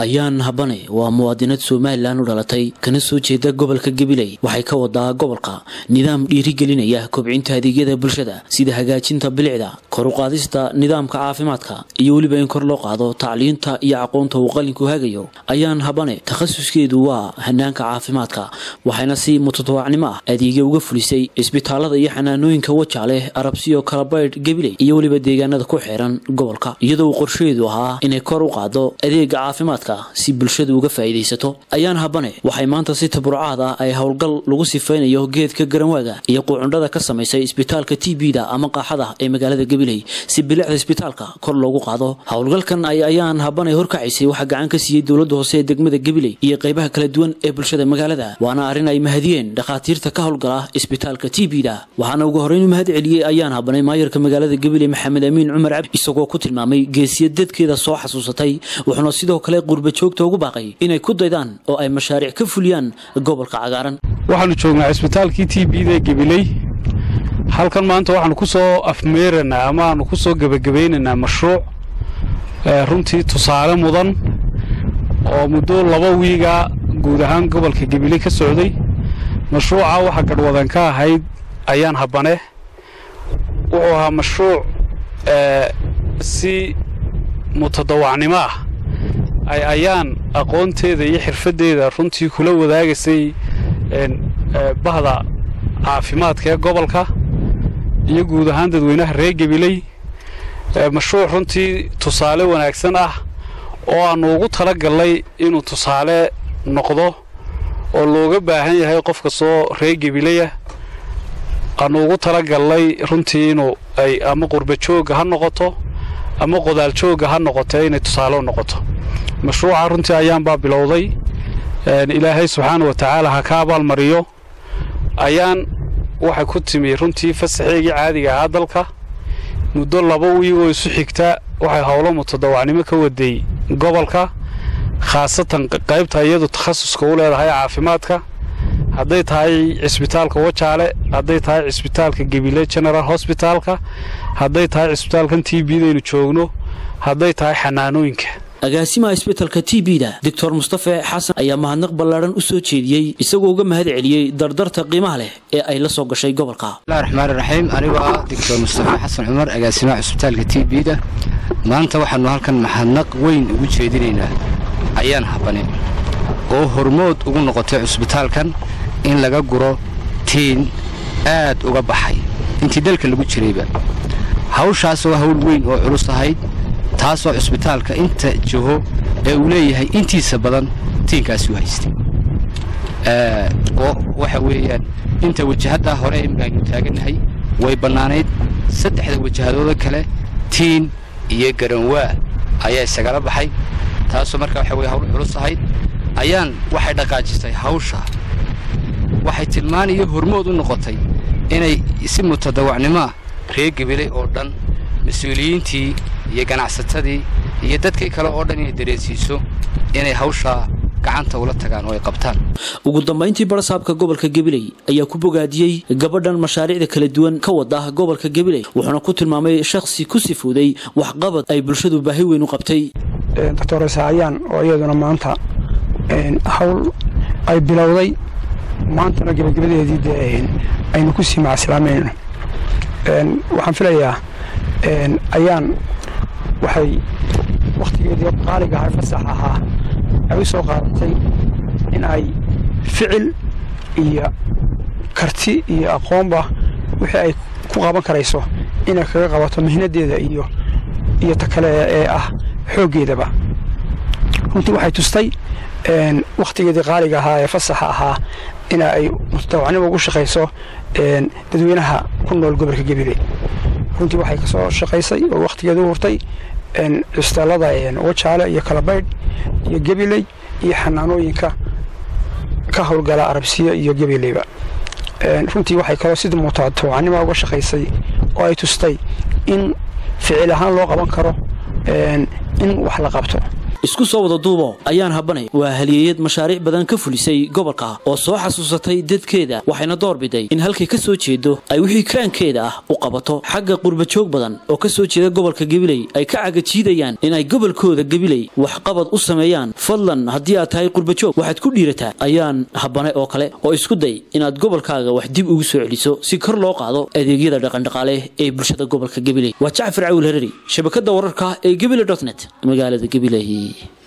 ayaan habane waa muwaadinad somalilan u dhalatay kana soo jeeda gobolka gabiley waxay ka wadaa gobolka nidaam dhiirigelinaya kobcinta adeegyada bulshada sida hagaajinta bilicda kor u qaadista nidaamka caafimaadka iyo weliba in kor loo qaado tacliinta iyo aqoonta uu qalinku hagayo ayaan habane takhasuskeedu waa hanaanka caafimaadka waxayna si mutatawaacnimo ah adeegya uga fulisay isbitaalada iyo xanaanooyinka wajaaleh arabsiyo kalabaydh gabiley iyo weliba deegaanada ku xeeran gobolka iyadoo uu qorshaheedu ahaa inay kor u qaado adeega caafimaadka si bulshadu uga faa'iidaysato ayaan habane waxay maanta si taburucaad ah ay howlgal lagu sifaynayo geedka garanwaaga iyo quucundhada ka samaysay isbitaalka t b-da ama qaaxada ee magaalada gabiley si bilicda isbitaalka kor loogu qaado howlgalkan ay ayaan habane horkacaysay waxaa gacan ka siiyey dowladda hoose ee degmada gabiley iyo qaybaha kala duwan ee bulshada magaalada waana arrin ay mahadiyeen dhakhaatiirta ka howlgala isbitaalka t b-da waxaana ugu horreyn u mahad celiyey ayaan habane maayarka magaalada gabiley maxamed amiin cumar cabdi isagoo ku tilmaamay geesiya dadkeeda soo xasuusatay wuxuuna sidoo kale qurbajoogta ugu baaqay inay ku daydaan oo ay mashaariic ka fuliyaan gobolka cagaaran waxaanu joognaa cisbitaalkii t b-da ee gabiley halkan maanta waxaanu ku soo afmeeranaa ama aanu ku soo gebagabaynaynaa mashruuc runtii tusaale mudan oo muddo laba wiiga guud ahaan gobolka gabiley ka socday mashruuca waxaa gadhwadan ka ahayd ayaan habane wuxuu ahaa mashruuc si mutadawacnimo ah ay ayaan aqoonteeda iyo xirfaddeeda runtii kula wadaagaysay bahda caafimaadka ee gobolka iyo guud ahaan dadweynaha reer gabiley mashruuc runtii tusaale wanaagsan ah oo aannu ugu tala gallay inuu tusaale noqdo oo looga baahan yahay qof kastoo reer gabileya aannu ugu tala gallay runtii inuu ay ama qurbajoogga ha noqoto ama qodaaljoogga ha noqoto inay tusaale u noqoto mashruuca runtii ayaanbaa bilowday ilaahay subxaana wa tacaala ha ka abaalmariyo ayaan waxay ku timi runtii fasaxeygii caadiga ahaa dalka muddo laba wiigoo isu xigta waxay howlo mutadawacnimo ka waday gobolka khaasatan qaybta iyadu takhasuska u leedahay caafimaadka hadday tahay cisbitaalka wajaale hadday tahay cisbitaalka gebile general hosbitaalka hadday tahay cisbitaalkan t bdaynu joogno hadday tahay xanaanooyinka agaasimaha isbitalka t b-da doctor mustafe xasan ayaa mahadnaq ballaadhan u soo jeediyey isagoo uga mahad celiyey dardarta qiimaha leh ee ay la soo gashay gobolka bismillahi raxmaani raxiim anigoo ah doctor mustafe xasan cumar agaasimaha cisbitaalka t b-da maanta waxaannu halkan mahadnaq weyn ugu jeedinaynaa ayaan habane oo hormood ugu noqotay cisbitaalkan in laga guro tiin aad uga baxay intii dalka lagu jirayba hawshaas oo hawl weyn oo culus ahayd taasoo cisbitaalka inta jiho ee uu leeyahay intiisa badan tiinkaasi u haystay oo waxa weeyaan inta wajahaddaa hore imikaaynu taagannahay way bannaanayd saddexda wajahadooda kale tiin iyo garanwaa ayaa isagala baxay taasoo markaa waxa weye hawl culus ahayd ayaan waxay dhaqaajisay hawsha waxay tilmaan iyo hormood u noqotay inay si mutadawacnimoa reer gabiley oo dhan mas-uuliyiintii iyo ganacsatadii iyo dadkii kale oo dhan inay dareensiiso inay hawshaa gacanta ula tagaan oo ay qabtaan ugu dambayntii barasaabka gobolka gabiley ayaa ku bogaadiyey gabadhan mashaariicda kala duwan ka wada gobolka gabiley wuxuuna ku tilmaamay shakhsi ku sifooday waxqabad ay bulshadu baahi weyn u qabtay doctor saayaan oo iyaduna maanta hawl ay bilowday maantana gebagabadeedii dee aynu ku sii macaslaamayno waxaan filayaa ayaan waxay wakhtigeedii qaaliga ahaa fasax ahaa ay u soo qaadatay in ay ficil iyo karti iyo aqoonba wixii ay ku qaban karayso inay kaga qabato mihnadeeda iyo iyo ta kale ee ah xooggeedaba runtii waxay tustay wakhtigeedii qaaliga ahaa ee fasaxa ahaa in ay mutadawacnimo ugu shaqayso dadweynaha ku nool gobolka gabiley runtii waxay ka soo shaqaysay oo wakhtigeeda u hurtay cisbitaallada wajaale iyo kalabaydh iyo gabiley iyo xanaanooyinka ka howlgala arabsiya iyo gabileyba runtii waxay kaloo sida mutadawacnimo uga shaqaysay oo ay tustay in ficil ahaan loo qaban karo in wax la qabto isku soo wada duubo ayaan habane waa halyeeyad mashaariic badan ka fulisay gobolka oo soo xasuusatay dadkeeda waxayna doorbiday in halkay ka soo jeedo ay wixii karaankeeda ah u qabato xagga qurbajoog badan oo ka soo jeeda gobolka gabiley ay ka cagajiidayaan inay gobolkooda gabiley waxqabad u sameeyaan fadlan haddii aad tahay qurbajoog waxaad ku dhiirataa ayaan habane oo kale oo isku day inaad gobolkaaga wax dib ugu soo celiso si kor loo qaado adeegyada dhaqandhaqaale ee bulshada gobolka gabiley waa jacfar cawil herari shabakada wararka ee gebile dotnet magaalada gabiley